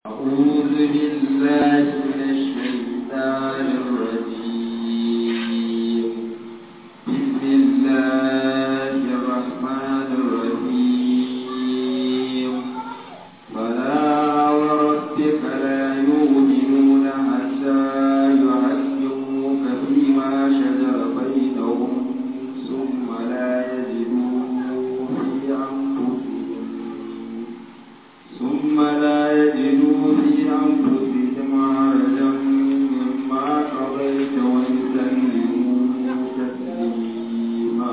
أعوذ بالله من الشيطان الرجيم بسم الله الرحمن الرحيم فلا وربك لا يؤمنون حتى يحكموك فيما شجر بينهم ثم لا يجدوا في أنفسهم ثم لا يجدوا في أنفسهم حرجا مما قضيت ويسلموا تسليما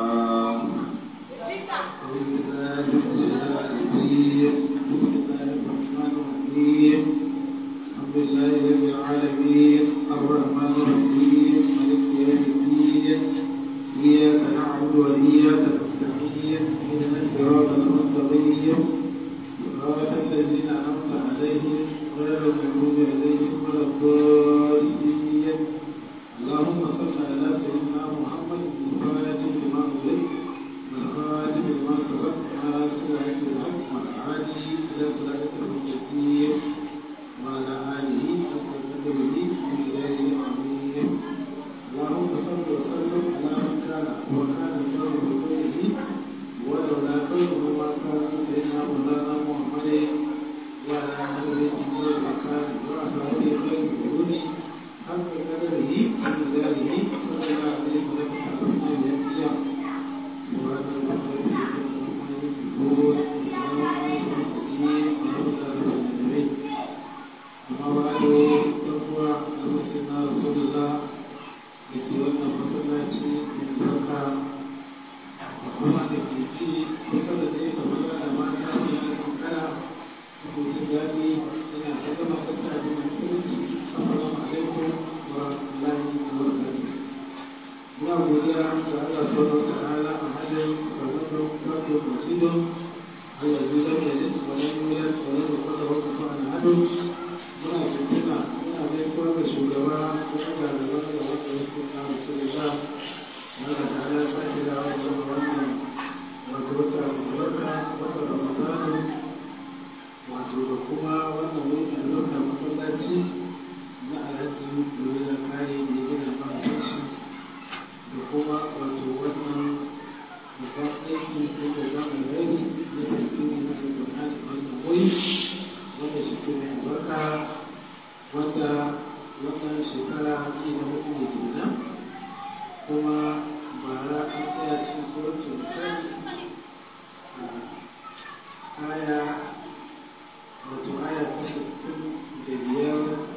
الحمد لله رب العالمين الرحمن الرحيم مالك يوم الدين إياك نعبد وإياك نستعين اهدنا الصراط المستقيم صراط الذين أنعمت عليهم غير المغضوب عليهم ولا الضالين اللهم صل على سيدنا محمد الفاتح لما أغلق والخاتم لما سبق ناصر الحق والعادي إلى صراط المستقيم وعلى آله حق قدره من إله العظيم اللهم صل وسلم على من كان وكان الله بخيره ولولا خيره ما كان سيدنا مولانا محمد وعلى آله وكان وأصحابه خير القرون حق قدره من ذلك صلى الله عليه وسلم على الأنبياء سبحان الله وبحمده amma ba da ɗan'uwa da masana rasulullah da ke wannan masallaci mai sarka da kuma da ke ci kusa da zai kamar da mata ne a kankara da ke jin daɗi yana ta gama kasa da musulunci assalamu alaikum wa rahmatullahi wa barakatuh muna godiya ga Allah subhanahu wa ta'ala a hadin karɓar farko masjidin Allah ya zama da jinsu wa lam yulad wa lam yakul lahu kufuwan ahad muna tuntuna muna gaisuwa ga shugaba ko ga da wanda da wanda ya kuma rasulullah wanda ta ala sake da wanda wannan wato wata albarka wata ramadanu wato da kuma wannan wani albarka masallaci na alhaji domin da kare da ya gina mahaifinci da kuma wato wannan babban aiki ko babban alheri na tafiyar na alƙur'ani wannan wuri wanda shi ke mai albarka wanda wannan shekara ce da hudu da kenan kuma bara an tsaya cikin suratun misali a aya wato aya ta sittin da biyar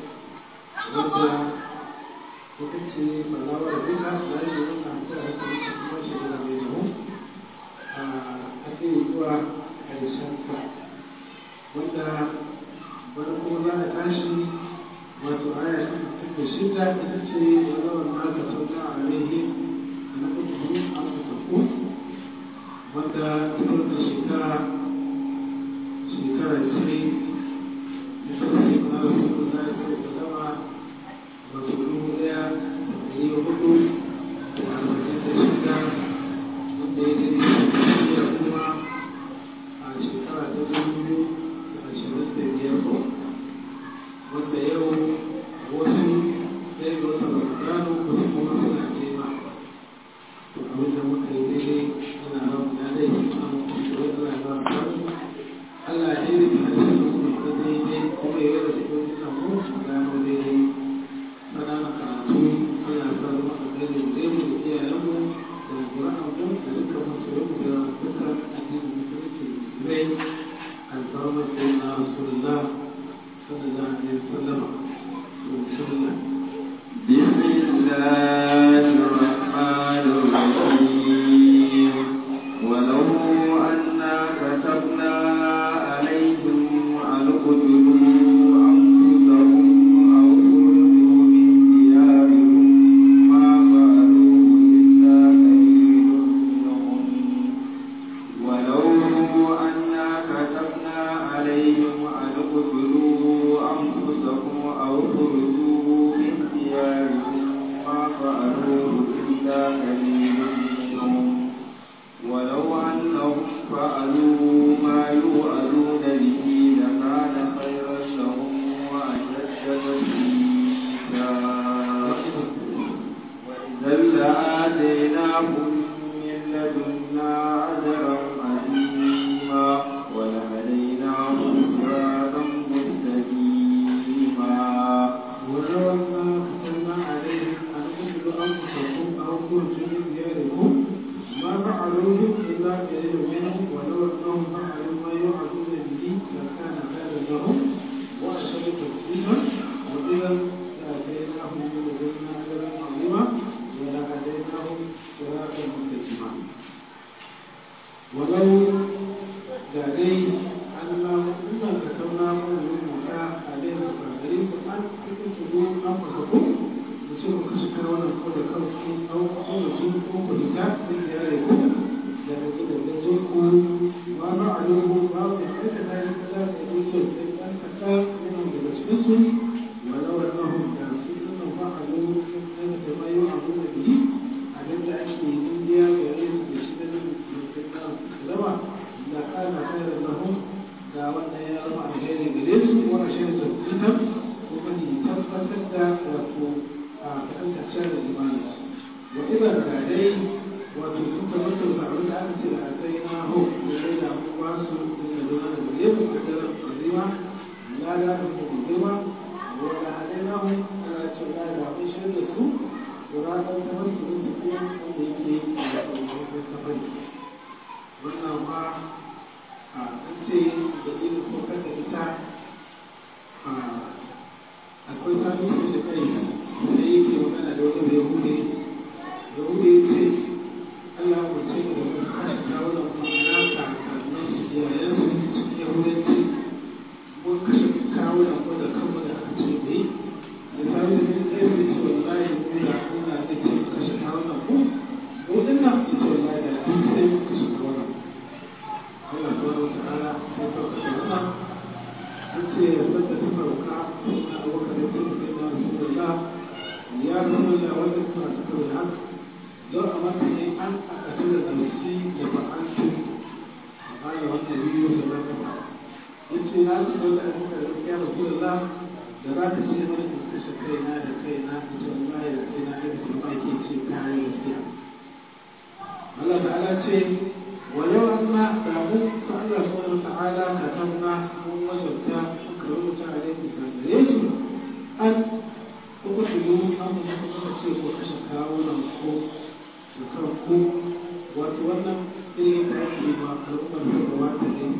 wanda ita ce falawar duka da yi wannan ta hankali ta kuma shekara mai nahu a ake zuwa ƙarshen sa wanda farko za a tashi wato aya ta sittin da shida ita ce walawar ma ka sauka a alaihi na kudu an ka tafi wanda cikin da shekara shekara ce na sarki na rasu da ya sai da zama wato dubu daya da ɗari hudu da arba'in da shida wanda ya daidai da kuma a shekara ta dubu biyu ashirin da biyar ko wanda yau wasu ɗaya ga wata ramadanu wasu kuma suna nema to abin da muka yi daidai ana ramu na dai ana mutu da Allah ya ba mu wani Allah ya daidai da harshen da kuma da daidai kuma ya rada cikin suna mu gano daidai sana na karatu Allah ya sa zama a daidai da mu da iyayenmu da ƙura'anmu da dukkan masoyanmu da dukkan addinin musulunci musulmai الفرما سيدنا رسول الله صلى الله عليه وسلم بسم الله بسم الله الرحمن الرحيم ولو أنا كتبنا عليهم أن اقتلوا أنفسهم أو اخرجوا من ديارهم ما فعلوه إلا قليل منهم ولو أنا كتبنا عليهم أن اقتلوا أنفسكم أو اخرجوا من ديارهم ما فعلوه إلا قليل منهم ولو أنهم فعلوا ما يوعدون به لكان خيرا لهم musa wa idan da kai na hu da zanna ajran azima wa la hadainahum siratan mustaqima walau da dai Allah inna katabna mana rubuta alaihi sadari ku an tuntunu an fasaku da ce ku kashe kai wannan ko da kanku an ko da su ko ku fita sai da yare ku da da da da zo ku ma ba a yau ba ku aika da ya kada da yi so sai an kaka yana daga cikin su walau annahum da su nan ba a yau sai da ma yau abu da bi abin da ake yi ya gare su da shi da nan da zama da kana khairan lahum da wannan ya zama alheri gare su wani shi da tabbatar kuma ni tabbatar da wato a kankace da imani wa idan da dai wato sun tabbatar da abin da aka ce da akai na ho da dai da mu ba su da zuwa da gare mu da azima la la da mu girma wa da hadai na ho ala ce la da mun shi da su da ta wasu da su ko wanda yake da safari wannan ma a ce da irin saukar da ita akwai sami su da kai sai yake magana da wani bai hude da hude ya ce Allah ku ce da mu kashe kawunan ma'ana kakannin su iyayen su cikin yahudanci mun kashe kawunan mu da kanmu da aka ce bai da sami da kai sai ce wallahi mu da Allah zai ce kashe kawunan mu mu dinnan ce wallahi da duk sai mu kashe kawunan Allah subhanahu wa ta'ala ya sauka da wannan an ce ya sanda ta sauka sai na abokan da sai sai na rasulullah ya zama da wanda suna ta kawai haka don a mata ne an aka ce da nafsi da ba'antu a baya wannan biyu da na kafa ya ce na ci wanda a muka da ya rasulullah da za ta ce mana in kashe kaina da kaina ta ce wallahi da kaina da kuma ke ce kayan gaskiya Allah ta'ala ce ولو أن دعوه فالله سبحانه وتعالى كتبنا ووجدت كرمت عليه كان أن تقتلوا أم تقتلوا وتشكاون الخوف وتركوا وتولى إلي تأتي ما الأمة الحروات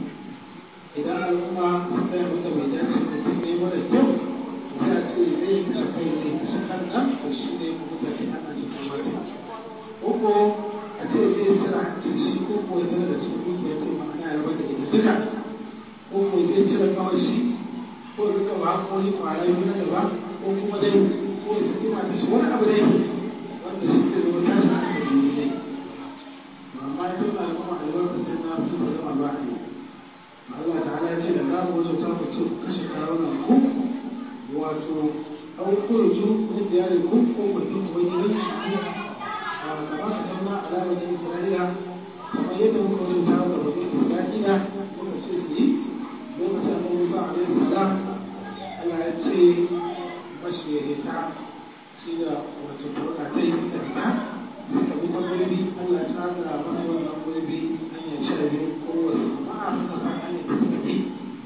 إذا الأمة ستعمل بذات المتنين ولا الجو تأتي إليه تشكيني تشكلنا وشيني مكتفي أنا شكواتها وقو a ce zai cire hancin shi ko ko ya da su dukiya ce ma'ana ya bada ita duka ko ko zai cire kawai shi ko ya duka ba ko ni kwara yi na gaba ko kuma dai ko ya saki mata shi wani abu dai wanda shi zai zama tashi hankali ne dai amma ya tuna kuma albarka sai na su da zama ba ne Allah ta'ala ya ce da za mu zo ta ku ce ku kashe kawunan ku wato au kurju min diyarikum ko ku tun ubangijin كما كتبنا على بني إسرائيل كما يدعو قول تعالى بني إسرائيل يوم الشيخي يوم سأل موسى عليه السلام ألا يتشي مشي يهتا سيدا وتطرقتين تهتا فكما قلبي ألا تعالى مصر قلبي أن يشاهد قوة ما أعرف أن يتسكتي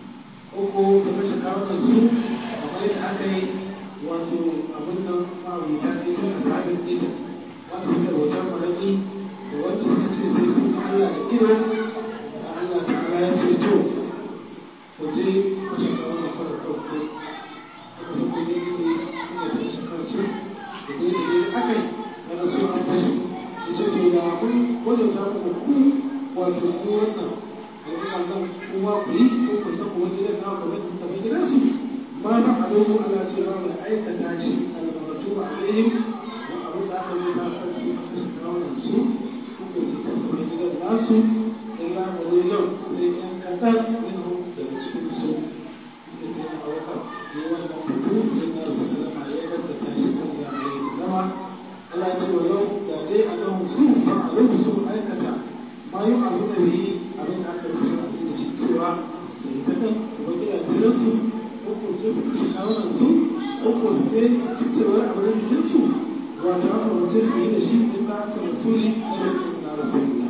uku da kashe kawo su kamar yadda aka yi wato abin nan ma'aurita ne tun a sabin ita wanda suka bautar malaki da wanda suka ce sai sun ga Allah da ido da Allah ta Allah ya ce to ku je kashe kawo na fara kanku aka san ku ne ne suna da kashe kansu da dai da dai aka yi daga so an kashe ya ce to da kun wajen ta ku ku wato ku wannan da yana nan kuma ku yi ko ku san ku wani gidan na ku wani kamar gidansu ma ba a dogo Allah ce ba da aikata shi albarkatu ba alaihim abin da aka yi ta sarki a kashe kawunan su ko su kasance gidan nasu illa qalilan sai yan kadan minhum daga cikin su da sai na auka ne wannan fito sai na rasulullah ya kanta ta shi kan da ya yi zama Allah ya ce wa yau da dai Allahu su fa alaihi su aikata ma yi abu da yi abin da aka yi da shi cewa sai ta kan kuma gidajen su ko ko sai su kashe kawunan su ko ko sai cewa abin da jinsu wato aka mutum su yi da shi in ba ka rasuli na rikin na rasulullah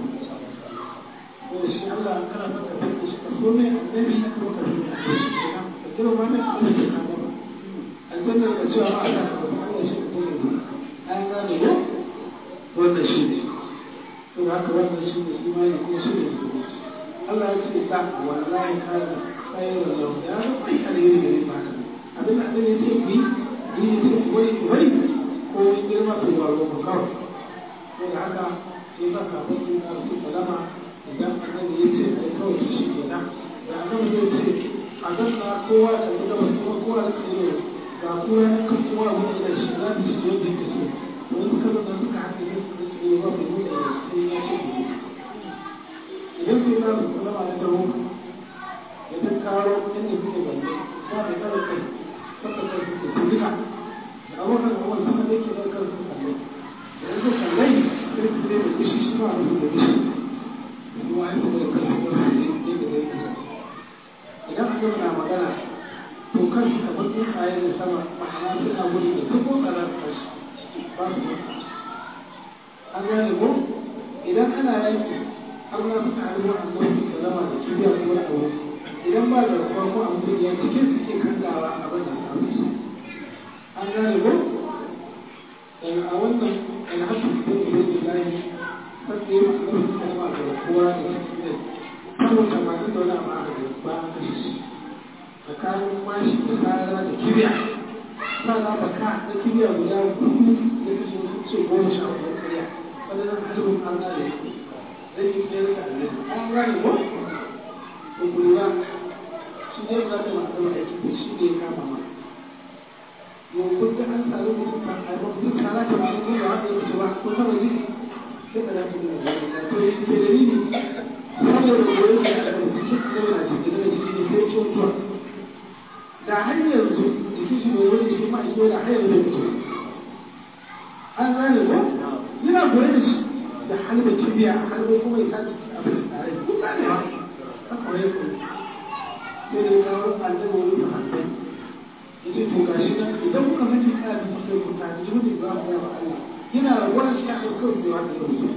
wanda shi Allah an kana maka sai da shi ka so mai annabi ko ka so mai annabi kenan ka kira ma mai Allah ke kama ba aljanna da cewa ba a ka ba Allah shi ko ne an gane ko wannan shi ne to haka wannan shi ne imani ko shi ne musulunci Allah ya ce da wallahi kana khairan lahu ya ga kai alheri gare ka abin da ya sa sabon yin da su salama idan annabi ya ce ai kawai shi kenan da annabi zai ce a ganna kowa ka ga gabas kuma kowa da kai ga kowa ya kan kowa wani da shi za su shi yadda yake so to in suka zo suka haɗe ne su ce ba mai nuna da sai ya ce ne idan sai za su salama na dawo ya ta karo inda suke balle ba mai kare kai saka kai suke su duka da abokan kuma suka da yake ɗaukar su kalle da yanzu kallai sai su zai da gishi shi ma a rufe da gishi kuma an taɓa da kansu da su ne da zai kusa idan aka na magana to kan su kamar tsuntsaye da sama ma'ana suna gudu da duk motsarar kashi ba su motsa an gane ko idan ana yanki har na suka haɗu wa annabi sallama da kibiya ko da abu idan ba da ruwa ko abu da ya cikin su ke kangawa a bada samu su an gane ko daga a wannan alhaji da ke da lahi sabda ya masu annabi sallama da kowa da cikin ne saboda masu da wani abu aka da ba a kashe shi tsakanin mashi da tsara da kibiya sana baka da kibiya guda hudu da kashe wasu ce goma sha hudu karya wadannan halittun an gane zai yi tsayar da annabi an gane ko to lura shi ne za ta masu da aiki da shi ne ya kama ma yau kun ga an sami mutum kan haifar mutum tsara ta masu goma wanda ya wuce ba ko sama jiki sai ka dace da zai to yi ke dalili saboda goyon da aka ɗauki cikin da na cikin da jiki ne sai cutuwa da har yanzu jikin shi bai wani jikin ma'a da har yanzu bai mutu an gane ko yana goye da shi da halba kibiya halba kuma ya sace abin da tare ko gane ba haka wani ko sai da kawo annabi wani da hanbai yace to gashi nan idan kuka mace kana da sai ku ta ji mutum ba mu ba Allah yana rabuwa shi a kan da wanda ya mutu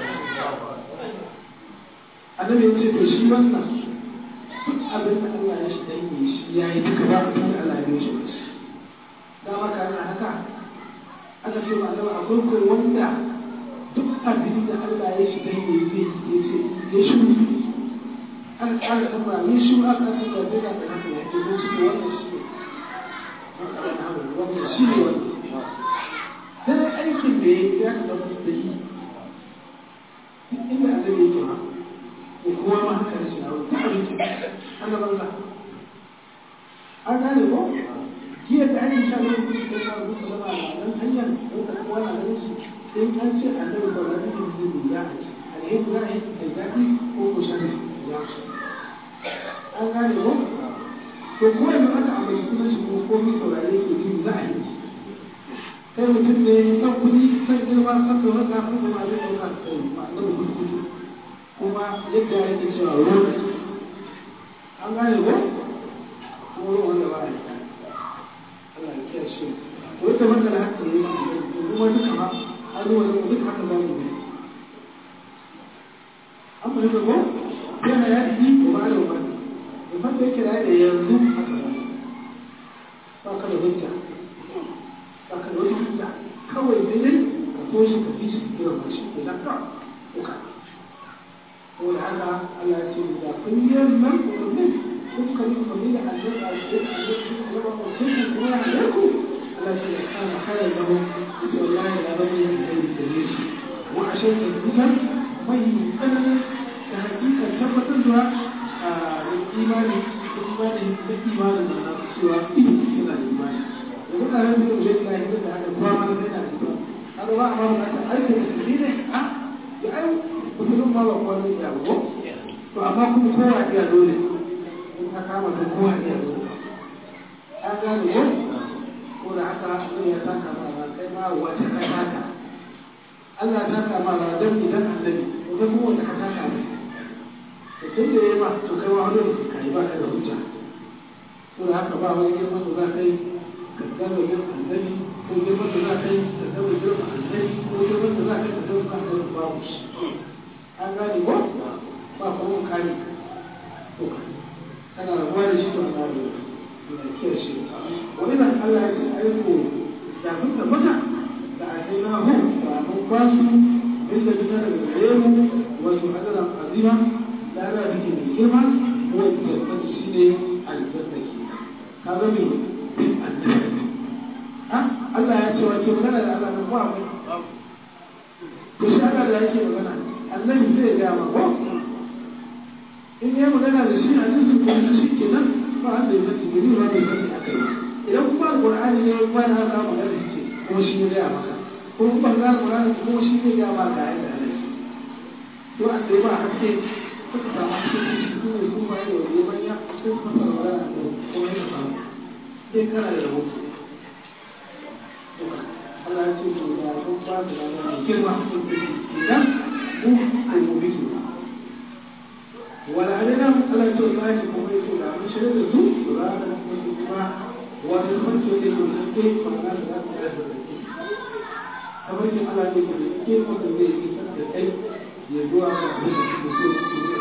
annabi ya ce to shi wannan duk abin da Allah ya shi dan yi shi ya yi duka ba abin da Allah ya shi da maka ana haka aka ce ma Allah akwai kai wanda duk abin da Allah ya shi dan yi zai ya ce ya shi an ƙara tambaya ya shi aka ce da zai da haka ya ce don shi wannan shi ne wannan shi ne wannan dan aikin da ya ya ka zama da yi inda annabi yake ma ko kowa ma haka ne shi na wani abinci ana banza an gane ko jiya da ake sha ne kuma da ya rubuta zama a nan hanyar don ka kowa na ganin shi in an ce annabi ba za ta yi zai ya alheri za a yi da zafi ko ko sha ne ya an gane ko to ko yanzu aka ambaci sunan shi ko komai saurare ke ji za a yi kai mutum ne san kuɗi san girma san da wata kuma ma zai ɗauka kai ma annabi kuɗi kuma yadda yake cewa ruwan an gane ko kuma ruwan wanda ba a yi Allah ya kiyaye shi to ita wanda da haka yi kuma duka ma har ruwan da duk haka za mu yi an fahimta ko yana ya yi ko ba da wani da fata yake da da yanzu haka ba ba ka da hujja ba ka da wata hujja kawai sai dai ka so shi ka fi shi ka kira shi ko da ka ko ka saboda haka Allah ya ce da kulliyar nan umarni kuka yi umarni da hajjar a cikin hajjar da zama mutum kuma ya hajjar ku Allah ya ce da kana kare da mu ita wallahi da rabbi ya kai da ne shi wa ashe da dukan mai tsananin da hakika tabbatar da a imani da imani da imanin da na cewa yana da imani da mutanen da zai ga yadda da haka kuma ma da yana da imani har ba a ba mu ta aika da shi ne a ya ai musulun ma ba kowa zai iya ba to amma kuma kowa iya dole in ka kama ta kowa iya dole an gane ko ko da haka Allah ya saka ma ba kai ma wata ka saka Allah ya saka ma ba dan idan annabi ko da kuma wata ka saka ne to tun da yayi ma to kai ma wani ka yi ba ka da hujja ko da haka ba wani girman da za ka yi ka gano yin annabi ko girman da za ka yi ka gano girman annabi ko girman da za ka yi ka gano annabi babu shi an gane ko ba kuma kare to kana rabuwa da shi to an gane da ke shi wani nan Allah ya ce aiko da mun tabbata da ake na hu ba mun ba su bin da bisa daga gare mu wasu hadaran azima da ana biki mai girma wanda ya tabbata shi ne aljanna ke ka ga me bin annabi ha Allah ya ce wace magana da Allah na ba mu to shi Allah da yake magana annabi zai ga ma ko in ya magana da shi hadisi ko shi kenan ba wanda ya sani gari ba da sani akai idan kuma alqur'ani ne ba na ka magana da shi kuma shi ne ya maka ko kuma ga alqur'ani kuma shi ne ya maka ya da shi to an dai ba hakke suka samu cikin shi su ne su ba da wani manya sai suka fara magana da kuma ya samu sai kana da rahoto Allah ya ce to da kun ba da magana girma idan mu kai mu bi wala alina Allah ce wallahi kuma yake da mun shirye da su to za ka musu kuma wani kwanto ne to nan ke kuma na da ta da kamar kin Allah ne ke ke ko da zai yi da kai ya zuwa ga abin da su so su ne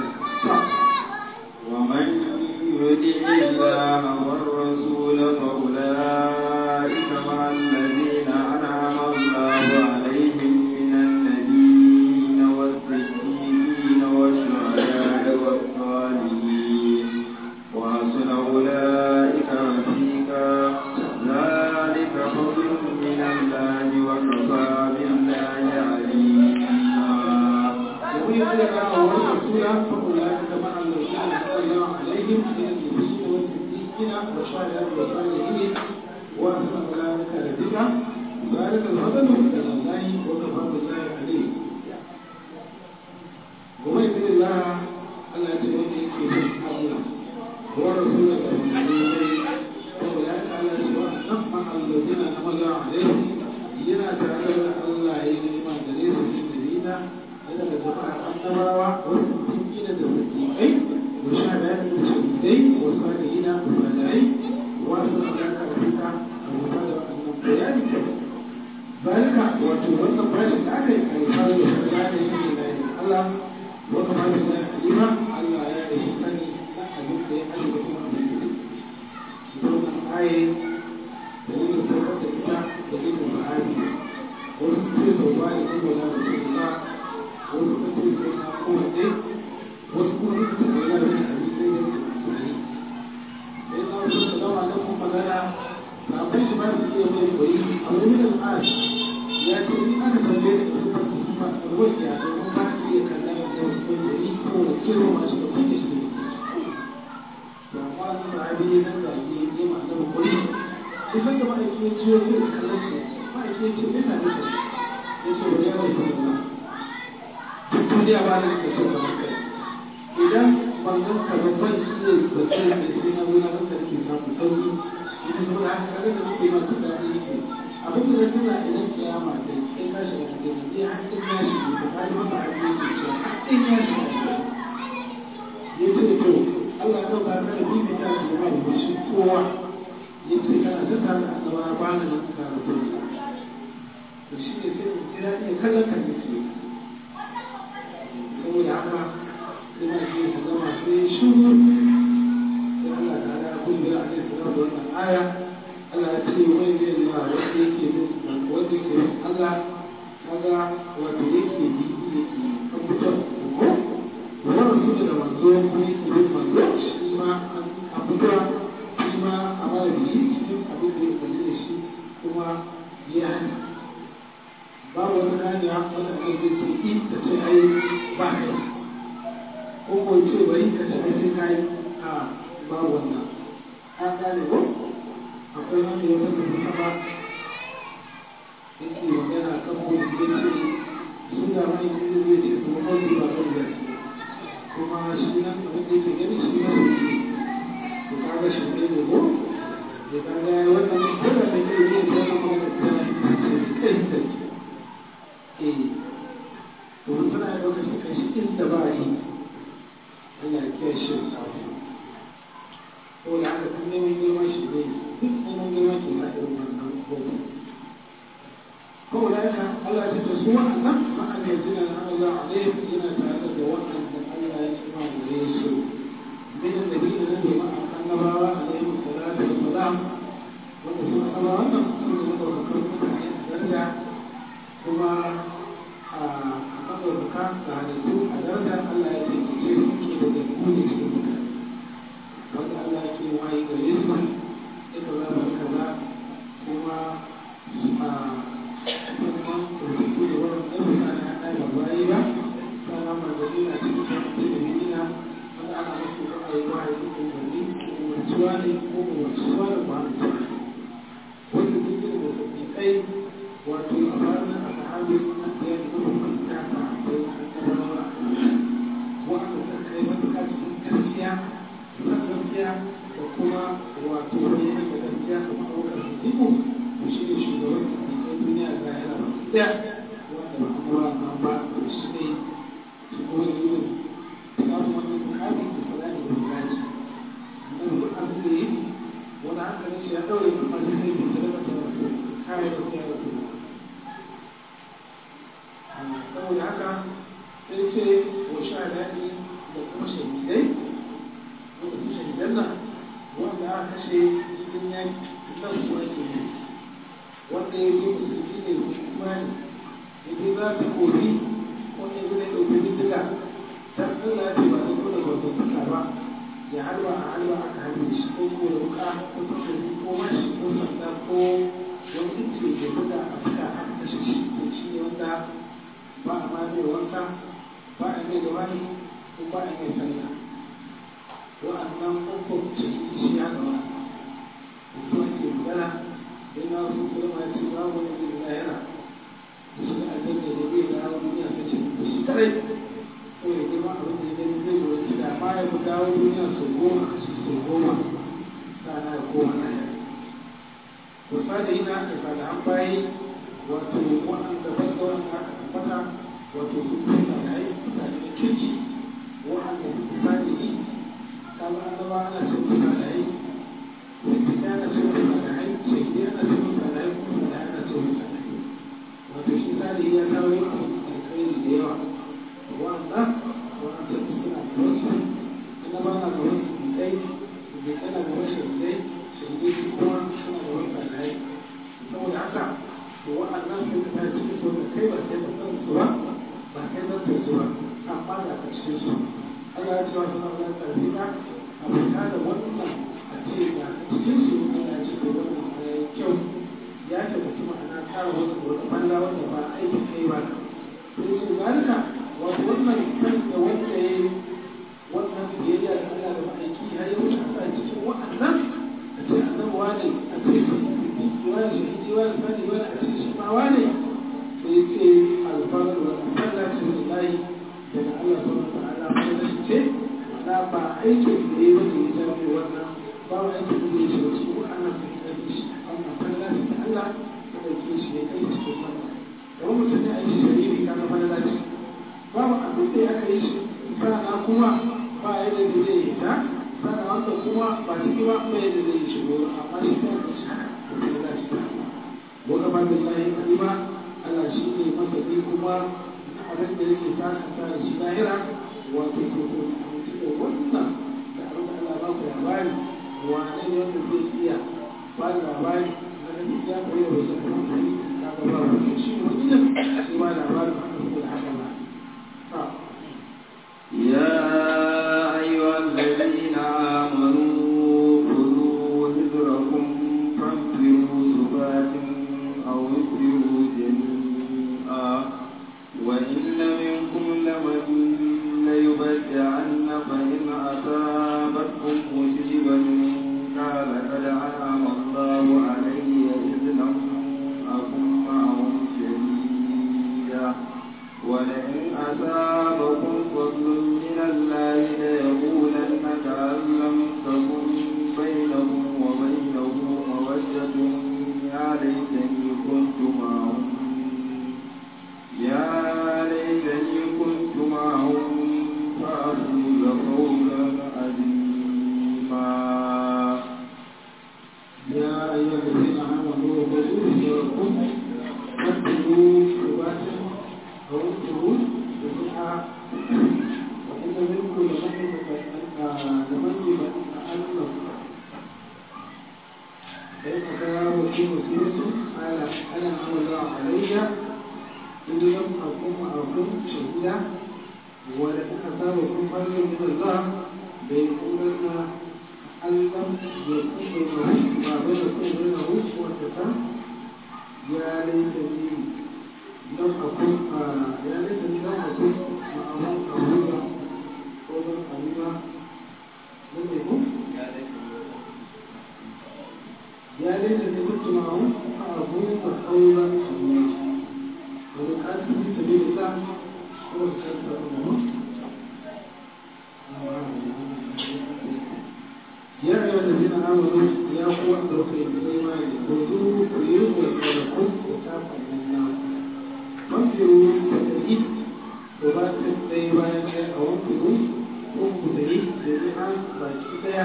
ومن يطع الله والرسول فأولئك مع الذين أنعم الله عليهم من النبيين والصديقين والشهداء والصالحين وحسن أولئك رفيقا ذلك فضل من الله وكفى بالله عليما ومن يتبع والرسول فأولئك مع الذين أنعم الله عليهم من النبيين والصديقين والشهداء والصالحين وحسن أولئك رفيقا ذلك الفضل من الله وكفى بالله عليم ومن يطع الله ألا تؤمن في الله ورسول الله فأولئك على سواء نفع الذين أنعم الله عليهم yana tare da Allah ya yi nima da nesa shi da nina yana da jama'a annabawa wasu tukina da sadiƙai wa sha da da shahidai wa salihina da salihai wasu da ka rubuta a rubuta da wannan bayani zalika wato wannan bashi da aka yi alfahari da shari'a da shi ne da Allah wata ma da alima Allah ya da shi sani na abin da ya kashe da kuma abin da ya wannan aye dalilin saukar da ita dalilin sahabi wasu ce sau ba da kuma na rasulullah wasu ka ce sai na kowace wasu kuma suka ce sai na bin abi sai da sahi sai na wasu da zama na kuma magana sabai shi ba su iya mai koyi a wani min al'ad ya ce in aka tambaye da su ba su ba a ruwan ya domin ba su iya kallon da wasu mai koyi saboda kiro masu da kuke shi da amma wani sahabi ya nan da ke yi ma annabi koyi kusan da ma'aiki ya ciwo zai kallon shi ma'aiki ya ce me na nufi ya ce wani yawon kuma na duk duniya ba da suka so kamar kai idan ban gan ka ba ban iya zaton da sai na wuna ban da ke samu sauki ita saboda haka kaga da muke masu daɗi yake abin da zai tuna idan kiyama ta yi sai ka shiga cikin da zai har in ya shiga ka kaji masa abin da ke cewa in ya shiga ya ce to Allah ya ɗauka ka da bibita shi ba da shi kowa yace kana ta tare da annaba ba na nan ka rubu to shi ne sai mu jira ne kallon kan yake saboda haka sai ma shi ka zama sai shuru sai Allah ta ala kun da ake sanar da wannan aya Allah ya ce wai ne ne wanda yake bin wanda yake bin Allah kaga wanda yake bi yake kan mutum ko wannan su da manzo ko yake bin manzo shi ma an fito shi ma a mara biyi cikin abin da ya kalli da shi kuma ya hana babu wani hanya wanda aka zai ce in ta ce ai ba kai ko ko ce bari ka ce ai sai kai a babu wannan an gane ko akwai wanda ya wata da sama yake magana kan ko da ya ce su da mai inda zai ce kuma kawai ba kan zai kuma shi nan abin da yake gani shi ma ne to kaga shi ne ne ko ya kaga wannan koda da kai ne da wannan magana ta ce kai da eh to tana da lokaci kai shi inda ba yi Allah ya kiyaye shi ko da haka kun neman girman shi ne duk neman girman ke sa irin wannan gobe ko da haka Allah ya ce su wa'annan ma'an yanzu na Allah alaihi yana tare da wa'anda Allah ya ci ma da su من الذين نبي مع النبوة عليهم الصلاة والسلام وقسم الله أنهم سنة وذكرت عن درجة ثم أقل الركاب فعلتم درجة ألا يتكتير كيف تكون شركة وقال الله كي وعي قريسا إكذا فكذا ثم ثم تكون ورد wadatuwa da kwanan tsari wanda duk da sadiƙai wato a ranar al'adu na ɗaya da kuma ta ta bai an tabarwa wanda ta kai matuƙa cikin gaskiya san gaskiya da kuma wato bayyana da gaskiya kamar abokan sadiƙo shi ne shugaban sadiƙai duniya ga yana ba ɗaya wanda ba a mura nan ba shi ne su kuma da yin samun wani bukati da kula da bukati annabi duk abin da yi wani hankalin shi ya ɗaure kuma sai sai bai tare da rasu kare da ya rasu saboda haka sai ce wa sha daɗi da kuma shahidai wanda su shahidan nan wanda aka kashe cikin yaki nan su ake yi wanda ya zo musulmi ne kuma ne ya je za ta kori wanda ya zo da ya ɗauki bindiga ta Allah ce ba ta zo da gwamnataka ba ya halwa a halwa aka halbe shi ko ko da wuka ko takobi ko mashi ko sanda ko wani inci da buga a fuka aka kashe shi to shi ne wanda ba a ma mai wanka ba a mai da wani ko ba a mai sallah wa'annan ƙofar ce shi ya ga wani mutum ake magana sai na wasu sulma ce ba wani zai lahira da shi da aljanna da zai dawo duniya ta ce da shi kadai ko ya girma abin da ya gani zai zo wani da ma ya fi dawo duniya sau goma a shi sau goma sana ya koma na yare wasa da yi na aka sada an bayi wato waɗanda ban da wanda aka tabbata wato su kuma da yi mutane da kirki waɗanda su kusa da yi kama annaba ana ce kusa da yi sai ana ce kusa da yi shahidi ana ce kusa da yi kuma da ana ce kusa da yi wato shi salihi ya kawo yin alkhairi da yawa wanda wanda suna da wasu annaba na da wasu kai da kana da wasu shahidai shahidai su kuma suna da wasu alai saboda haka to wa'annan sai ka tashi cikin su da kai ba kai ba san su ba ba kai ba san su ba amma da ka cikin su Allah ya ce wa suna da tarbiyya a fita da wannan a ce ga cikin su Allah ya ce da wannan ya yi kyau ya tabbata ma'ana kara wani wani balla wanda ba aikin kai ba sai ce zalika wato wannan kan da wanda ya yi wannan biyayya da Allah da ma'aiki ya yi wuce a cikin wa'annan a ce annabi wane a ce siddiqi wane shahidi wane sani wane a ce shi ma wane sai ya ce alfarar wa alfarar ce lillahi daga Allah subhanahu wa ta'ala mai da shi ce ma'ana ba aikin da ya yi wanda ya jami wannan ba wa aikin da ya shi wasu wa'annan sai ya yi shi amma falla ce ta Allah ta ɗauke shi ya kai cikin wannan kamar mutum ya yi shari'i kaga falla ce babu abin da aka yi shi sana kuma ba yadda da zai yi ta sana wanda kuma ba ciki ba ba yadda zai yi shigo amma shi ta yi shi haka da za shi ta wa gaban da lahi kalima Allah shi ne masani kuma na abin da yake sakanta da shi lahira wato to to amince da wannan da abin da Allah ba ku labari wane ne wanda zai iya ba da labari na gaskiya ko yau da shi kaga ba ku shi ne wani ne shi ba labarin da haka ba يا أيها الذين آمنوا خذوا حذركم فانفروا ثبات أو انفروا جميعا وإن منكم لمن ليبدعن فإن أصابتكم مصيبة قال قد أنعم الله علي إذ لم أكن معهم شهيدا ولئن أصابكم فضل من الله ليقولن كأن لم تكن بينهم وبينه مودة يا ليتني كنت معهم يا ليتني كنت معهم فأفوز فوزا عظيما يا أيها الذين آمنوا خذوا حذركم فاتقوا ثبات أو انفروا جميعا وإن منكم لمن لمن يتألم فإن أصابه في مصيبة قال أنا أمر الله علي إن لم أكن معكم شهيدا ولئن أصابكم فضل من الله ليقولن أن لم يكن بينه ما بينكم وبينه وتكن يا ليتني لم أكن يا ليتني لم أكن معهم أبويا قولا قريبا لم يكن ya laita ne kuntu ma'ahu fa abuka qawlan sabila wani kasu fi sabilillah ko ka kasa mu يا أيها الذين آمنوا يا قوة توفي الإيمان خذوه ويرضوا لكم وكافة الناس فانفروا فتجد وبات الإيمان أو انفروا وانفروا جميعا باكيدا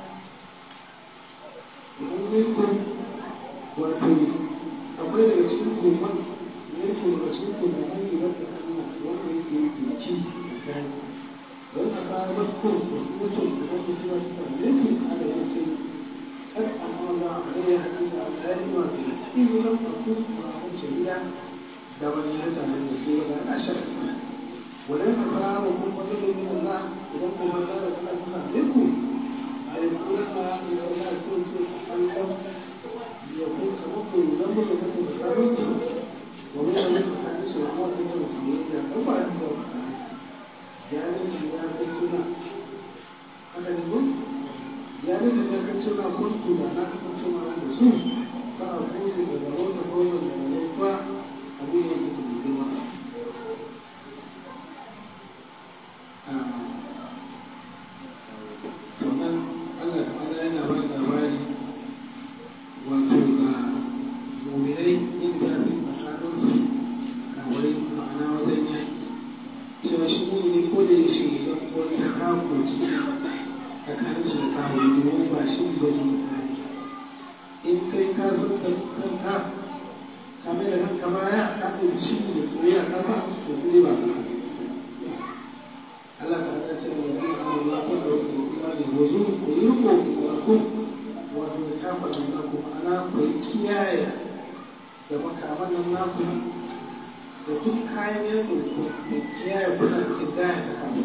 وأمركم وأتوا akwai daga cikin kuma yake daga cikin kuma an yi wata Allah wanda yake yi ci tsakani don a kawo maskon mutum da wata cewa ta same su ala ya ce kar a mawa a gaya hakika a tsari ma da cikin wurin fasu a kan shari'a da wani ya tare da su da ana shakka wannan a fara wa kuma wani da yin Allah idan kuma za da kuma ta same ku a yi kuma na da wani a so ce Allah ya kun kama ku zan mu da kuma da sabon ku wani da wani a su amma kuma da su yi ya kan ba da ya rage ya kai suna haka ne mun ya rage ya kai suna kuntu da na kan suna da su ba a kuzi da da wata goma da da wata abin da ke da girma sannan Allah ta'ala yana ba da labari wato ga mu'minai yin zafi tsakaninsu kawai ma'ana wajen yaki cewa shi ne ko da yaushe idan wani kawo tsakanin shi da kawo domin ba shi ba ne in kai ka san da kanka ka mai da kanka baya ka ɗauki shi da soyayya ka ba to sai ba ka Allah ta ta ce wa zai amma ya ko da wani kuma ne wazo ko yi ko wa ku wato da kafa da naku ana ku kiyaye da makaman nan naku da duk kayan yanzu da kiyaye kuna cikin daya ta kafin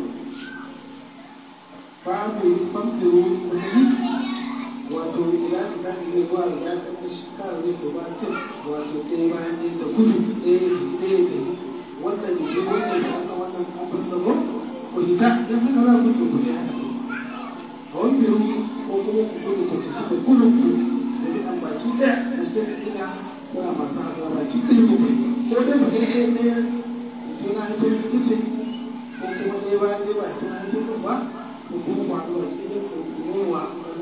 babu famfiro wani wato ya ta gani zai zuwa da ya kasa shi kawai zai ko ba ce wato ɗaya bayan ɗaya da gudu ɗaya ɗaya da wannan da ke wannan da aka wannan kafin da ko ko hita don haka za ku ce ku ne haka a wani biro ko kuma ku gudu ku ci da gudun ku da bi an baki ɗaya da sai da ina kuna masu haɗuwa baki ɗaya ku ko dai ba ɗaya ɗaya ɗaya suna haifar da kice ko kuma ɗaya bayan ɗaya ba suna haifar da ba ko kuma ba ɗaya ɗaya ko kuma wa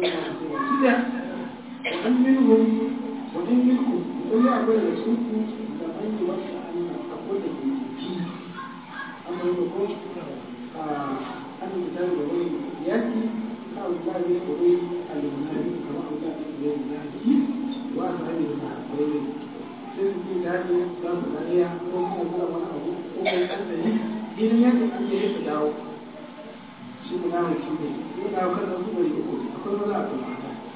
وأن منهم وإن منكم وإن أقول رسولكم لمن يوسع أن أقول في أما يقول أن الكتاب يقول يأتي أو لا يقول المنافق كما أقول المنافق وأصحاب المنافقين sai su da ne za su dariya ko kuma zuwa wani abu ko mai ɗan idan yadda an yi su dawo shi munafiki ne ya dawo kan su bari uku akwai maza a kuma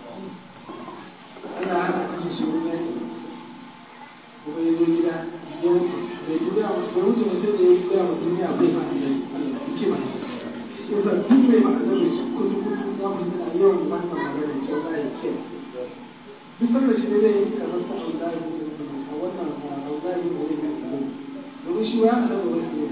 Allah hana kashe shi wani yaki kuma ya zo gida ya mutu da ya gida da mutu da sai da ya gida wa duniya bai ma da Allah hikima ne sai sa duk mai ma da su kutu kutu za mu tana yawan wannan magana ce za ya ce duk sanda shi ne zai yi kamar sa Allah ya yi a wannan Allah ya yi wani mai tsaro domin shi ba a da wani ne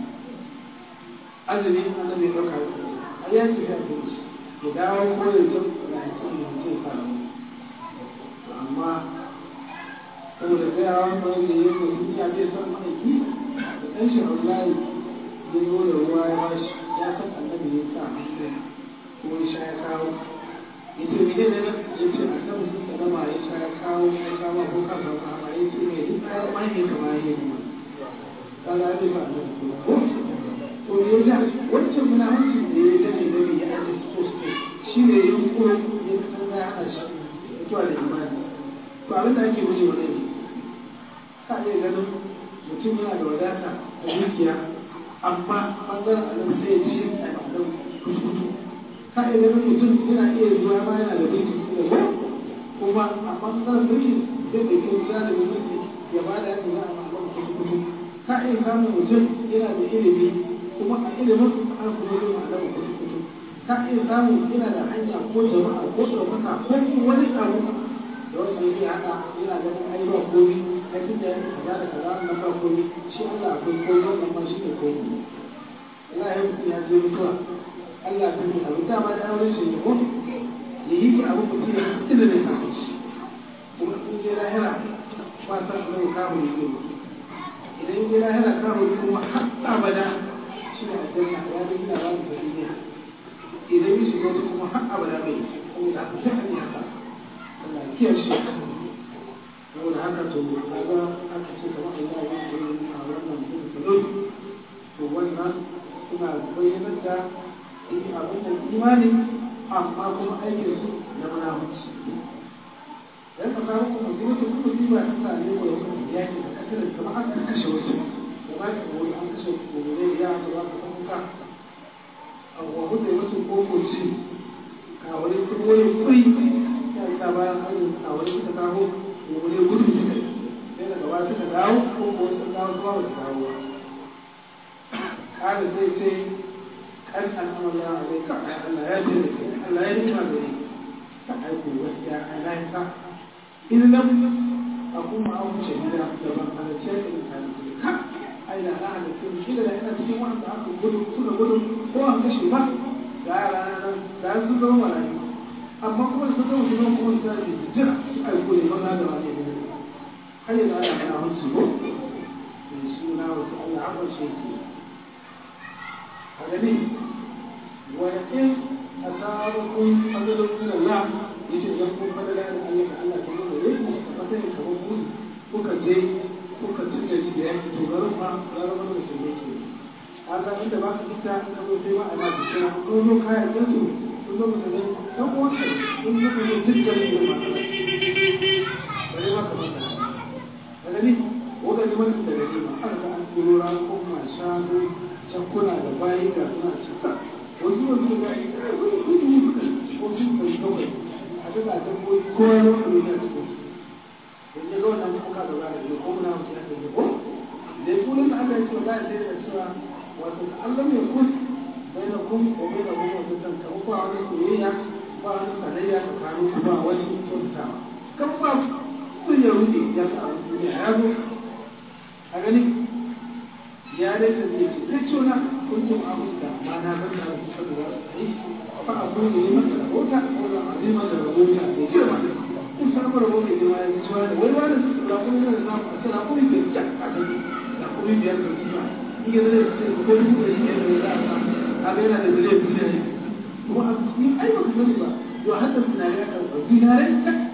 azumi annabi ya ɗauka a yanki ya ce ya dawo ko ya zo da ya ce ya ce sa amma saboda tsayawa kawai da yin mutum ya bai san ma'aiki da ɗan shi Allah ya zo da ruwa ya bashi ya san annabi ya sa hannu ko ya sha ya kawo ya ce mene ne ya ce annabi sun salama ya sha ya kawo ya kawo ko kan ba ba ya ce mai duk kayan mani kama ya yi kuma kaga ya ba annabi ko to ya ja wancan munafincin da ya dame dame ya aje so shi ne ya yi ko ya san ya hana shi mutuwa da imani to abin da ake guje wa ne ka iya ganin mutum yana da wadata da dukiya amma bangaren annabi sai ya ci a annabi kuskutu ka iya ganin mutum yana iya zuwa ma yana da mulki da ko kuma a bangaren mulki zai da kyau za da mulki ya ba da yadda za a ma annabi kuskutu ka iya samun mutum yana da ilimi kuma a ilimin an kuma yi ma annabi kuskutu ka iya samun yana da hanya ko jama'a ko ɗaukaka ko wani abu da wasu yake haka yana ganin ai ba komi ai tun da yake kaza da kaza nan ba komi shi Allah akwai komi wannan ma shi ne komi Allah ya mutum ya je mutuwa Allah ta yi abu dama da auren shi ne ko ya yi ki abu mutum ya mutum da bai samu shi amma san annabi kawo ne zai mutu idan ya lahira kawo ne kuma har abada shi ne aljanna ya ga ina ba mu duniya idan ya shiga wata kuma har abada bai saboda haka sai an yi haka Allah kiyar shi saboda haka to kaga aka ce kamar Allah ya yi a wannan mutum to wannan suna bayyanar da abin da imani amma kuma aikin su na munafunci dan ka samu kuma mutum kuma musiba ta same ko da kuma yaki da kasar kamar an kashe wasu da ba ka wani an kashe gobe ya ga ba ka san ka an wahu da wasu kokoci ka wani kuma wani kuri ya ta bayan hanyar a wani suka kawo gobe gudu suka sai daga ba suka dawo ko ko sun dawo zuwa ba su dawo kada zai ce kan al'amala a zai ka Allah ya ce da ke Allah ya nima da ni ta aiko gaskiya Allah ya sa in lam akun ma'ahu shahida da ban halarci ya ɗin ta ce ka ai da na halarci shi da ina cikin wanda aka gudu suka gudu ko an kashe ba ga yara na nan da sun zama marayu amma kuma sun zama su zama kuma su zama su jira su aiko ne ba za da wani ne har yanzu ana mana hanci ko mai suna wasu Allah akwai shi ke gani wani a sabon fadalin min Allah ya ce don kun fadala da Allah ka Allah kuma da rai a matsayin kamar mun kuka je kuka ci gari da yanki to garin ma ya zama da shi yake a ga inda ba ka fita ka zo sai ma a ma da kira ko zo kayan da su kun zo musulmi dan uwan ka kun zo kun duk gari da ma bare ma ka fata a gani wanda ne mutum da gari ma aka ga an turo ran kuma shanu cankuna da bayi ga suna cika wasu wasu da bayi da gudu gudu gudu ko sun kai kawai a daga dabbobi ko ya zama ne a cikin su yanzu ga wannan kuka da za a yi ko muna mutu ya kai ko da kullum da Allah ya ce za a sai da cewa wato Allah mai kun bai da kun ko bai da kun wato kan ka ba wani soyayya ba wani sanayya tsakanin ku ba wani kyautatawa kan ba sun ya rufe ya sa a duniya ya zo a gani ya dai ta zai ce ta ce na kuntum abin da ma na san da su sabu za su yi fa abu ne masa rabota ko da azima da rabota da girma in samu rabo mai girma ya zuwa da wani wani su da kuma yana da a tsara kuma bai ja a gani da kuma biyar da kima in ga zai ce ko dubu da shi ne da za a sa a ga yana da miliyan biyu ne kuma a ni ai ba ku sani ba yau hadda tunani ya karɓa dinare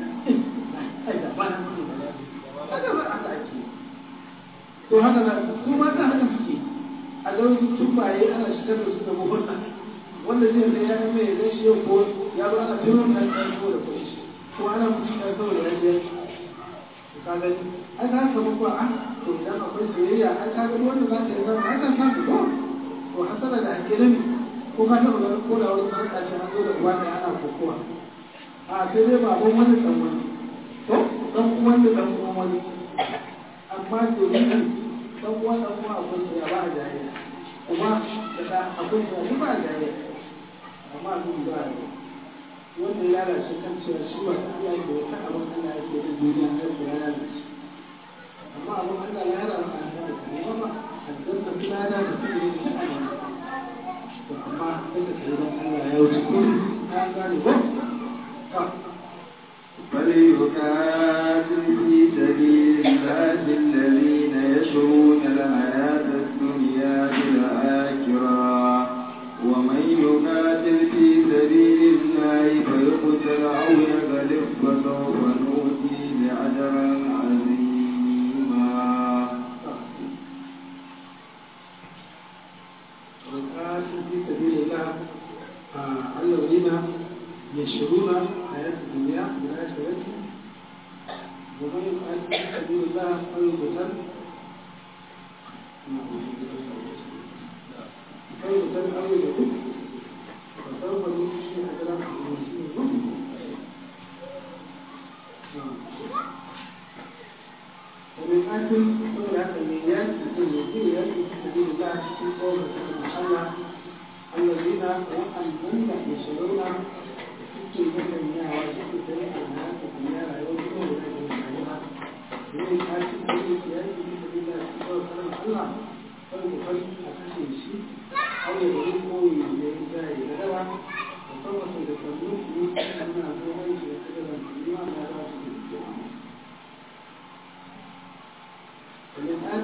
ai da ba na mutu ba haka ba aka ake to haka na su mata haka suke a ga tubaye ana shigar da su da muhunna wanda zai zai ya mai ya gashi yau ko ya zo ana tuno ta ta ko da kuɗi ko ana mutum ya saboda ya je ka gani ai ka samu ko a to idan akwai soyayya ai ka gani wanda za ta yi zama ai kan samu ko to hasala da ake nemi ko ka taɓa ganin ko da wani sarƙa ce an zo da uwa ɗaya ana kokowa a sai dai baban wani ɗan wani to ɗan uwan da ɗan uwan wani amma domin ɗan uwa ɗan uwa akwai soyayya ba a jayayya kuma da ɗa akwai soyayya ba a jayayya amma abin ba a yi wanda ya lalace kan cewa shi ba ta Allah yake wata abin Allah yake da duniya har da ya lalace amma abin Allah ya hada maka an da kai ba aljanna kula da da kuma yin shi Allah to amma sai ka kai dan Allah ya wuce ko an gane ko ka فليقاتل في سبيل الله الذين يشرون الحياة الدنيا بالآخرة ومن يقاتل في سبيل الله فيقتل أو يغلب فسوف نؤتيه أجرا عظيما وقاتل في سبيل الله الذين يشرون حياة الدنيا بالآخرة ومن يقاتل في سبيل الله فيقتل فيقتل أو يغلب فسوف نؤتيه أجرا عظيما ومن أجل كل هذا الميلاد يكون يجري يجري في سبيل الله في قول الله الذين وأنزلنا يشرون في الدنيا وجدت سريع الناس في الدنيا لا يوجدون ولا ومن أجل كل يجري في سبيل الله في قول الله فالمفرد أكثر شيء أو يدعوه يجري يدعوه وصوت للتنوك يمكن أن أقول لك يجري الإيمان لا يجري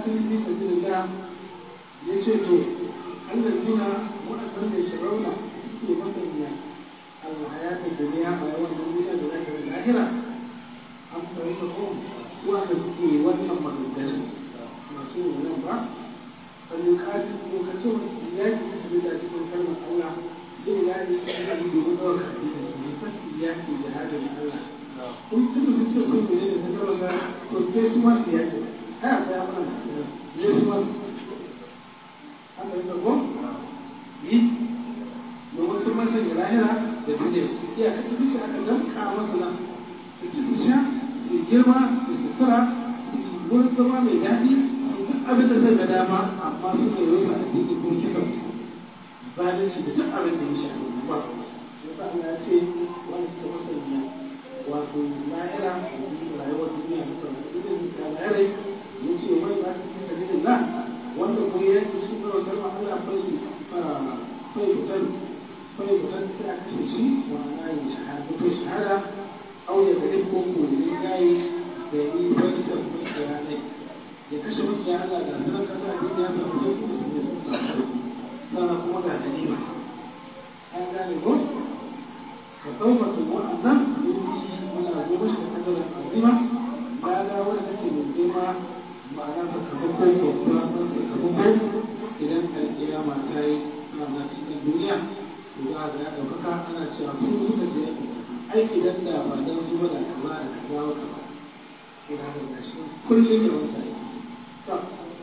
yuqatil fi sabilillah yace to allazina waɗannan da shirauna suke masanya alhayatin duniya a yawan duniya da zaka da lahira an fahimta ko wanda suke wannan maganganun masu wannan ba an yuqatil ko kace wani yaki fi sabilillah cikin kalmar Allah zai yaki cikin domin ɗaukar addinin su ne fasi yaki jihadin Allah kun tuna sun ce sun ne da ta ga to sai su ma su yaki ai akwai amana ne su ma an da ko yi domin sun masa da lahira da duniya iya ka tafi shi aka danka masa nan su ci su sha su girma su sutura su wurin zama mai daɗi su duk abin da zai ga dama amma su ne rufe addini ko kisan zalunci da duk abin da ya shafi ba yasa Allah ya ce wani suka masanya wato lahira rayuwar duniya da sauran idan ka lahira ya ce wani za su fi sabilin la wanda ko ya yi su ga wata ma Allah fai fai fitar fai fitar sai a kashe shi wa ana yin shahada to shahada au ya gari ko ko ne gayi da yi wani da kuma kiranai ya kashe makiya Allah da sanar kasa a duniya ta kuma su ne sun samu sannan kuma ga ganima an gane ko فسوف تكون يؤتي من أجوبش كتجر عظيمة لا لا ولا تكي من ديما معنى تكبكو وفرانة تكبكو إذا القيامة تاي أنا cikin الدنيا وذا ذا ɗaukaka ana cewa su suka je ai idan da ba dan su ba da kaza da kaza wa kaza ina da shi kullum da wata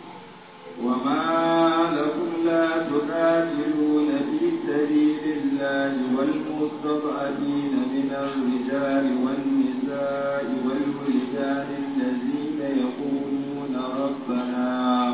وما لكم لا تقاتلون في سبيل الله والمستضعفين من الرجال والنساء والولدان الذين يقولون ربنا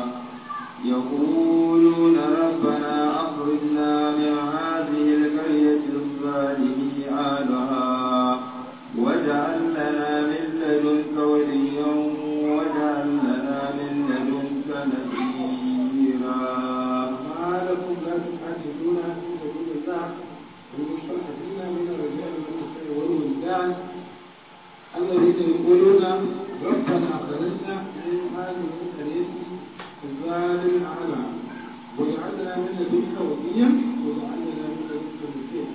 يقولون ربنا أخرجنا من هذه القرية الظالم أهلها واجعل لنا من لدنك وليا واجعل لنا من لدنك نصيرا ما لكم لا تقاتلون في سبيل الله والمستضعفين من الرجال والنساء والولدان الذين يقولون ربنا أخرجنا من هذه القرية الظالم أعلى واجعلنا من لدنك وليا واجعلنا من لدنك نصيرا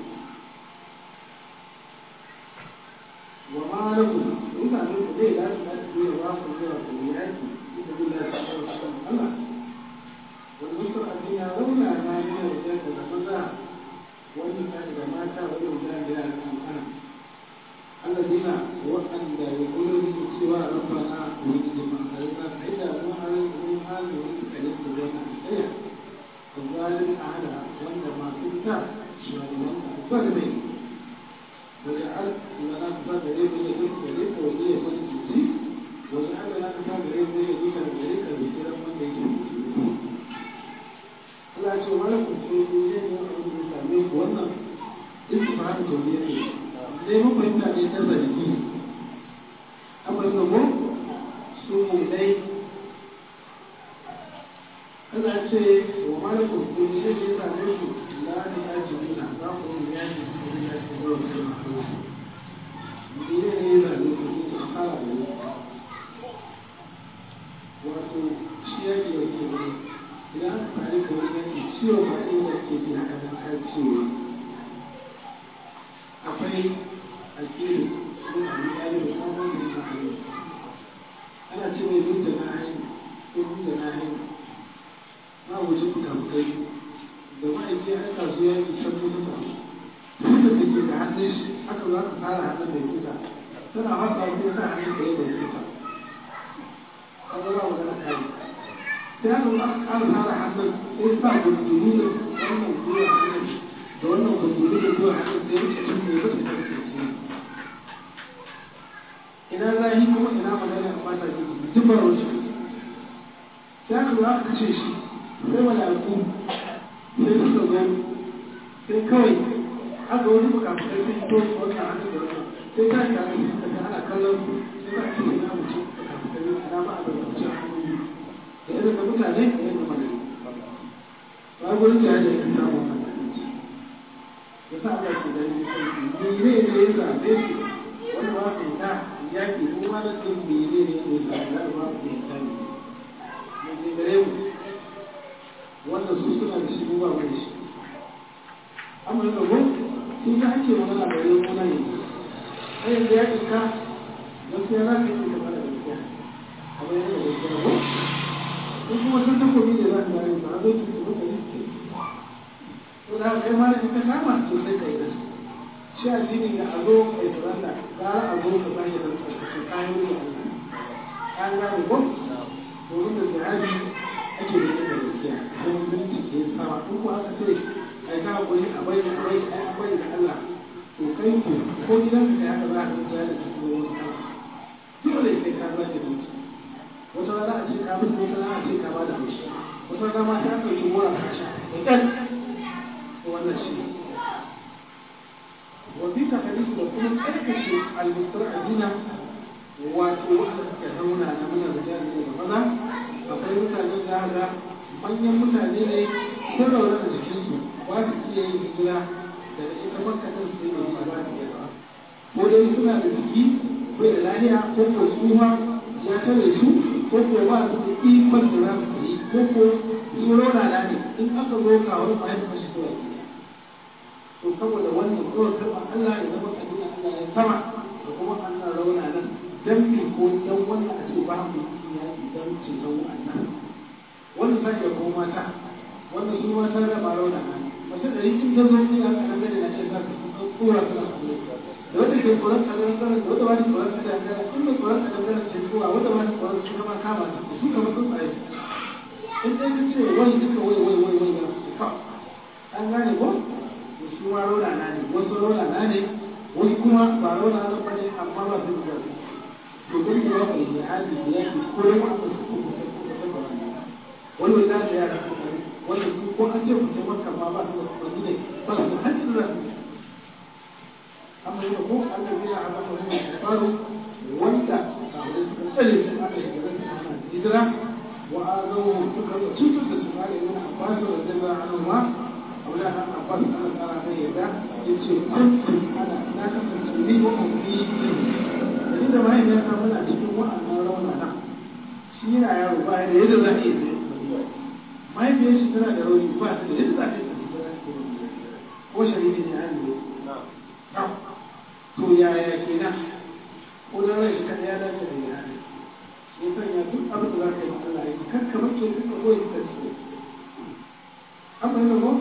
وما لكم إذا من ليه لا تقاتلون واقع الولايات في سبيل الله سبحانه وتعالى والمستضعفين لولا ما من الرجال والنساء والنساء إذا مات والرجال لا يكون الذين وأن يقولون سوى ربنا ونجد من خلقنا فإذا ما من هذه الكلمة بين الحياة الظالم أعلى وأن ما كنت شمال وأن الظالمين وجعل لنا كتاب غريب يدك غريب ولي يكون جزي وجعل لنا كتاب غريب يدك غريب بكرة من يجب Allah ce wani kuskure ne ne wani da same ku wannan istifahar tauriya ne sai mun fahimta ne ta zargi amma gabo su ne dai Allah ce wa malikul kulli ne ne same ku la ne ya ji nuna za ku yi ya ji su ne ya ji zuwa su ma kuma ne ne ne da ne ku ne a fara da ne wato shi ya ke yake ne idan aka fara ka wani yanki ciwo ba inda ke ji haka nan har ciwo akwai akilu sun abi ɗalibu kan wanda ya haɗu ana ce mai duk da na hanyar ko duk da na hanyar na wuce fuka-fukai da ma'aiki ya aika su yaki can mutu ta tuta da ke da hannun shi aka za ka fara hannun da tuta tana hasa ko sa hannun da ya da tuta an zama magana kare sai aka zo aka ƙara fara hannun sai sa gundulu da wannan gwiwa hannun da wannan gundulu da gwiwa hannun sai rike tun ne ba ta karfe ina zahi kuma ina magana a mata ke duk ba wuce sai aka zo aka kashe shi sai mala'iku sai suka zo sai kawai aka wani bukafukai sai to wannan hannun da wannan sai ta ta ake suka ta ana kallon su sai za a ce ina mutum bukafukai ana ba a da wuce hannu da irin da mutane da irin da malari ba gurin da ya da ya samu wannan abinci ya sa Allah ke gani sai ni ne ne ya zabe su wani ba su ta yaki mu ma da sun mene ne ne da ba ba su ta ne mai gare mu wanda su suna da shi mu ba mu da shi amma da ko sun ga ake magana da yau muna ne sai yanzu ya kinka gaskiya za ka yi kamar da gaskiya kamar yadda gaskiya ko in kuma sun takobi da za ka gane ba zai ki su ka yi ke to da kai ma da ka kama to sai ka yi da su shi addini da a zo kai saranda gara a zo ka sake da tsarkake kayan da Allah an gane ko domin da jihadi ake da da gaskiya don minti ke sama in ko aka ce ai ka goyi a bai a bai a bai da Allah to kai ko ko gidan ka haka za ka tsaya da cikin wani Allah dole sai ka zaki minti wata rana a ce ka mutu wata rana a ce ka bada haushi wata rana ma ta ɗauki wura ka sha da ƙyan wannan shi وفي تحديث وكل أركش المسترعبين وتوحد كهونا من الرجال والغدا فقال mutane da haka manyan mutane ne sun rauna da jikinsu ba su iya yin hijira daga ita makka ɗin su yi ba za su iya ba ko dai suna da jiki bai da lahiya ko ko tsuha ya tare su ko ko ba su da ikon da za su yi ko ko su rauna da ne in aka zo kawo ba ya fashi zuwa gida to saboda wannan kawai karɓa Allah ya zama kaduna Allah ya sama da kuma Allah rauna nan dan me ko dan wannan a ce ba mu yi yaƙi dan ceton wannan wannan sai ya ko mata wannan su mata da ba rauna nan mace da rikin ta zo ne aka nan da na ce za ka tsura ta da wanda ke tsoron kadaran kadaran da wanda ba ni tsoron kadaran kadaran in mai tsoron kadaran kadaran ce kowa wanda ba ni tsoron su kama kama ta su kama sun tsaye in dai ka ce wai duka wai wai wai wai ya su ka an gane ko su ma rola na ne wasu rola na ne wasu kuma ba rola na ba ne amma ba su da to don yi wa kai jihadi da yaki ko da ma ba su ko wani wani da ya da wani su ko an ce ku ce maka ma ba su da wani ne ba su da hajji da su amma yau ko Allah ya haɗa mu da faru wanda suka tsare su aka shiga da su ana hijira wa azawu suka cutar da su ma da yana abbas da jalla anhu أولا أن أقول أنا ترى ما يدا يجي كنت أنا لا كنت لي وأمي إذا ما هي نفسها من أجل وأنا رونا أنا شيء يا رب هذا يد ذاتي ما يبي شيء ترى يروي فاس يد ذاتي هو شريك يعني نعم to yaya kenan ko da rai ka ya dace da yana ya sanya duk abin da za ka yi ma Allah ya kakka bace duka koyi da shi amma yana ko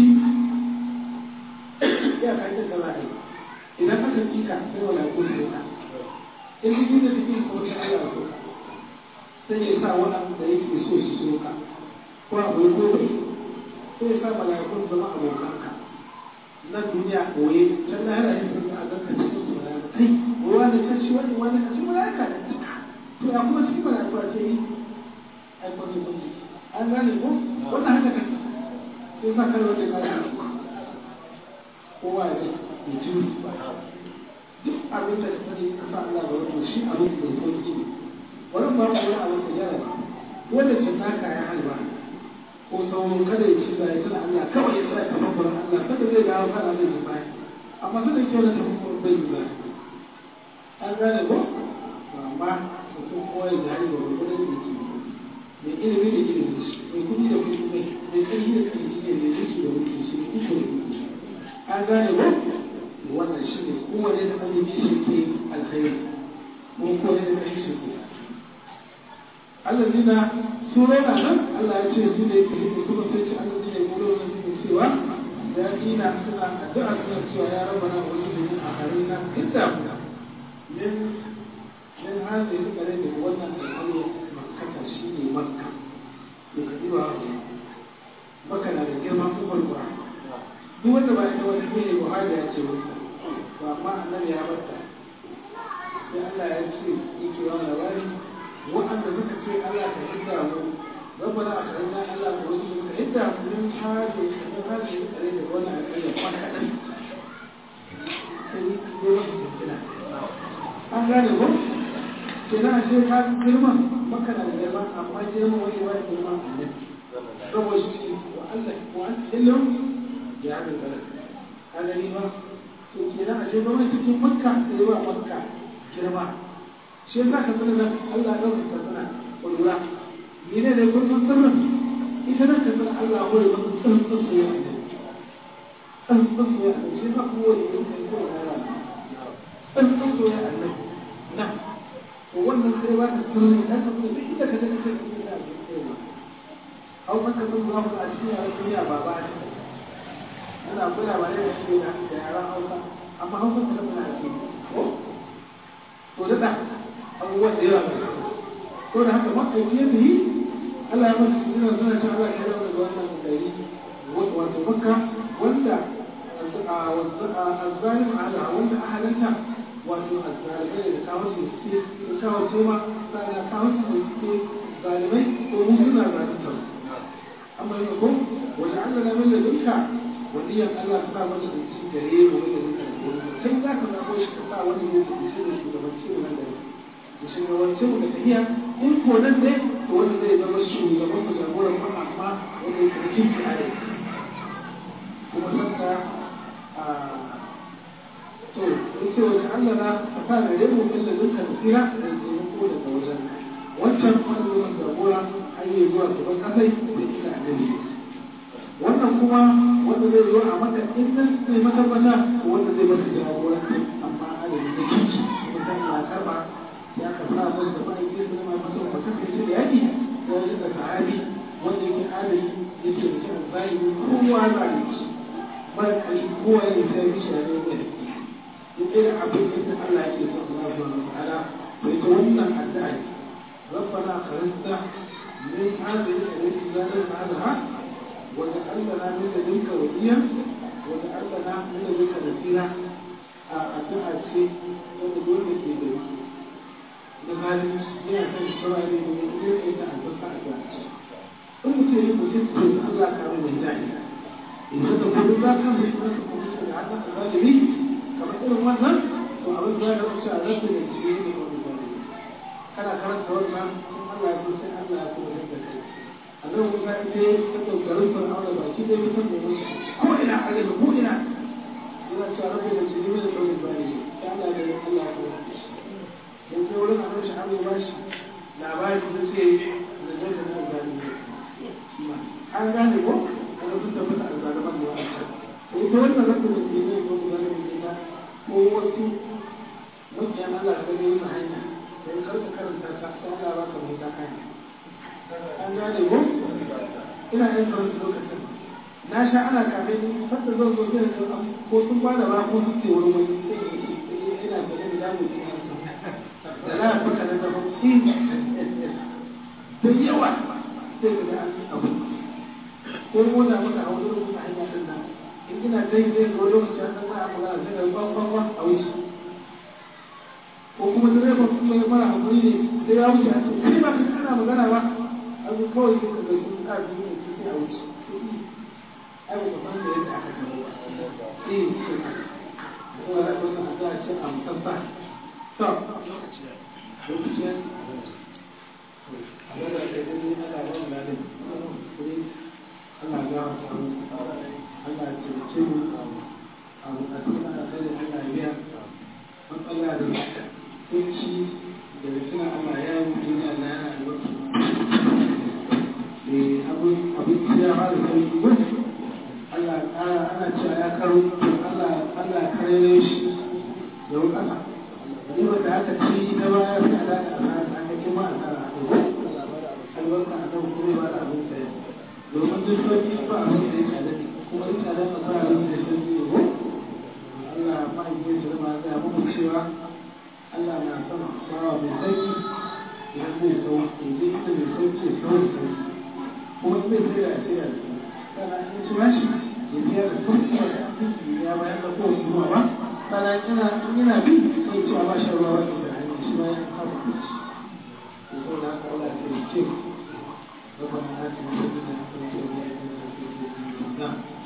ya kai da sala'i idan aka kika sai wala ko sai ka in ji da take ko sai Allah ya soka sai ya sa wannan da yake so shi soka ko abu ko bai sai ya sa mala'ikun zama abokanka na duniya koye can na hada yin sun a ganka cikin su da kai ruwa da ta ci wani wani a cikin mala'ika da cika to ya kuma cikin mala'ika ce yi ai kwanci kwanci an gane ko wannan haka kake sai sa kar wanda ka yi kowa ya ce ya ji duk abin da ka sani ka sa Allah ga wato shi abin da sauki ne wani ba ku wani abin da ya raba wanda ce naka ya halba ko sauran kada ya ci da ya tana Allah kawai ya sa ya tafi gurin Allah kada zai dawo kana zai ji baya amma sai da kyau na tafi gurin bai yi baya an gane ko amma mutum kowa ya jari da wani da ke mai ilimi da ilimi shi mai kudi da kudi mai mai ƙarfi da ƙarfi ne mai mulki da mulki shi mai kuka da kuka an gane ko wannan shi ne kowane da ilimi shi ke alkhairi ko kowane da ƙarfi shi ke Allah zina su rana nan Allah ya ce su ne ke yi kuma sai ce Allah zina ya kuro da suke cewa ya dina suna addu'a suna cewa ya raba na wani da a harin na inda min min hali da kare da wannan al'amari makkata shi ne makka to ka ji ba makka na da girma kuma kura duk wanda ba ita wani ne wahala ya ce wata to amma annabi ya bata sai Allah ya ce yake wa labari wa'anda suka ce Allah ka hidda mu ربنا أخرجنا إلا برسل عدة من هذه من هذه القرية ولا القرية مكة an gane ko kenan a ce ka girma maka da girma amma girma wani wani girma a nan saboda shi wa Allah wa an ilm ya ga kala a gani ba to kenan a ce ba wani cikin makka sai wa makka girma shi yasa ka sanar Allah ya dauka ka sana kulura ni ne da kullum sirrin ita nan ka san Allah ko da maka tsantsan soyayya ne tsantsan soyayya ne shi ma ko wani yin kai ko da rana tsantsan soyayya ne na to wannan sai ba ka sirri dan ka kuma ita ka da kake cikin da cewa au maka sun za ku a cikin yaran duniya ba ba ne ana koya ba ne da shi da yaran Hausa amma Hausa ta tana da shi ko to da abubuwan da yawa ko da haka ma'aiki ya yi Allah ya masa suna suna cin Allah ya rawa da wannan gari wato makka wanda azzalim ala wanda ahalanta wato azzalimai da kawo su suke da kawo su ma sana kawo su da suke zalimai ko mu suna zalunta amma yana ko wanda Allah na mai da duka waliyan Allah ta sa masa da cikin gare mu da duka sai za ka zabo shi ka sa wani ne da shi da shugabanci wannan gari da shugabanci mu da tafiya in ko nan ne to wanda zai zama shugaban mu jagoran mu amma wanda yake da kinki a yau kuma sanda a to yace wata Allah na ka sa da remu min da duka tsira da taimako daga wajen wancan wanda zai jagora har yi zuwa gaban kasai da ita annabi wannan kuma wanda zai zo a maka in nan zai matabbata wanda zai maka jagoranci amma adadin da kinki kuma sai ya karba ya ka sa musu da ma'aikin su zama masa wa kasance da yaƙi da wajen da sahabi wanda yake adali yake da shi zahiri kowa zalunci mara ƙarfi kowa ya sai mishi da zai mai duk irin abin da Allah yake son Allah subhanahu wa ta'ala to ita wannan addu'a ربنا خرجنا من هذه التي لا نفعلها وجعل لنا من لدنك وليا وجعل لنا من لدنك نصيرا addu'a ce wanda dole ke da da zalunci yana kan shawara ne da ne ne da albarka a zuwa ce in mutum ya mutum to Allah ka mai mutane idan da kuma za ka mai kuma ka kuma da haka a zalimi kamar irin wannan to abin da ya wuce a zata da shi ne wani zalimi kana karanta wannan Allah ya sai Allah ya kuma da kai Allah Musa ita ta dogarin Fir'auna baki dai mutum da mutum ko ina azabi ko ina yana cewa rabbi da jini mai da ɗaurin bani ya Allah da Allah ya kuma da shi dan sai wurin annabi shi Allah ba shi labari da ce da zai da nan gani an gane ko an sun tabbata a zaliman da wa'ancan to ita wannan rabbi da jini mai ɗaurin bani ne ta ko wasu makiyan Allah da gani yin hanya sai karka karanta ta sai Allah ba ka mai ta hanya an gane ko ina yin karanta lokacin na sha ana kame ni fata zan zo zai ga ko sun ba da ba ko sun ce wani wani sai ya ce ina da nan da mu ji da na faka da da shi da yawa sai ga an abu ko mu na muka hawo da muka hanya din nan in ina dai zai ga lokaci an san abu na sai ga ba ba ba a wuce ko kuma direba kuma ya fara hakuri ne sai ya wuce a ce kai ba kana magana ba abu kawai sai ka ga sun ka ne sai a wuce ai ba san da yadda aka gano ba eh ko ya ko na da ce a musassa to lokaci ya lokaci ya Allah da kai ne Allah ba mu ladan Allah ya ta mu Allah ya ce mu a mu a cikin alƙalin Allah ya biya matsala da kunci da suna Allah ya yi mutum ya Allah yana albarka eh abin abin ya fara sauki Allah ana cewa ya karo Allah Allah kare shi da wuka riba da aka ci na baya sai a daga a sa aka ci ma a sa a ko albarka a kan kuma ba da abin sai domin duk sauki ba abin da ya tsada kuma duk tsada ba ba abin da ya sauki ne ko Allah ma yi su ma ga muku cewa Allah na son bawa mai sauki idan zai sauki idan ita mai sauki ya sauki kuma zai sai da a sai da sana in ci bashi ya biya da sauki ba da abinci ya bayan da kowace ruwa ba sana ina ina bi sai cewa ba shi ruwa wani da hanyar shi bayan kama abinci to sau da haka Allah sai ya ce ربنا آتنا في الدنيا حسنة وفي الآخرة حسنة وقنا عذاب النار